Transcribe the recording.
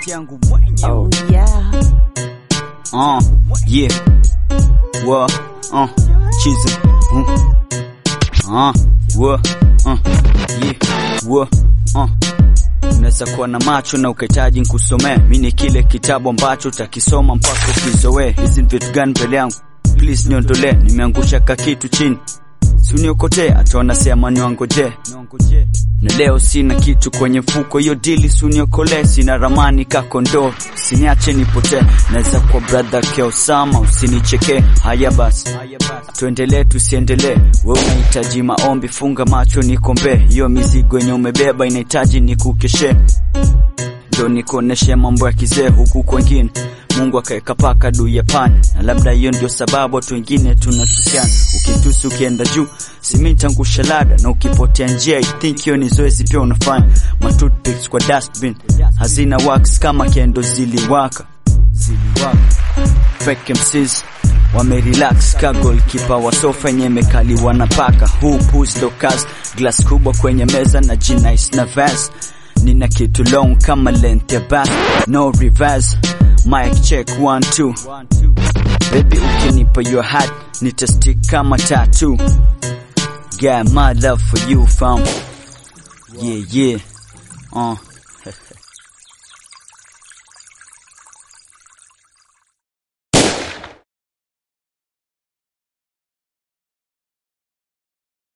yangu mwenyewe Oh yeah. uh, yeah wa uh, chizi uh, uh, wa uh, yeah wa uh. Unaweza kuwa na macho na ukahitaji nkusomee, mi ni kile kitabu ambacho utakisoma mpaka ukizoee. Hizi ni vitu gani mbele yangu? Please niondolee, nimeangusha ka kitu chini, suniokotee, hata wanasema niwangoje na leo sina kitu kwenye mfuko, hiyo dili suniokolee, sina ramani kakondoo, siniache nipotee, naweza kuwa brother keosama, usinichekee. Haya basi, tuendelee tusiendelee, we unahitaji maombi, funga macho nikombee, hiyo mizigo yenye umebeba inahitaji nikukeshe, ndo nikuoneshe mambo ya kizee huku kwengine Mungu akaweka paka juu ya pani, na labda hiyo ndio sababu watu wengine tunatusiana. Ukitusi ukienda juu, simi nitangusha lada, na ukipotea njia, I think hiyo ni zoezi pia unafanya. Ma toothpicks kwa dustbin hazina wax kama kendo ziliwaka, ziliwaka. Fake MCs wamerelax ka goalkeeper wa sofa yenye mekaliwa na paka. Huu push ndo kazi, glass kubwa kwenye meza na jinais na vase Nina kitu long kama length ya back, no reverse. Mic check one two. Baby ukinipa your heart, nitastick kama tattoo. Got my love for you fam. Yeah yeah. Uh.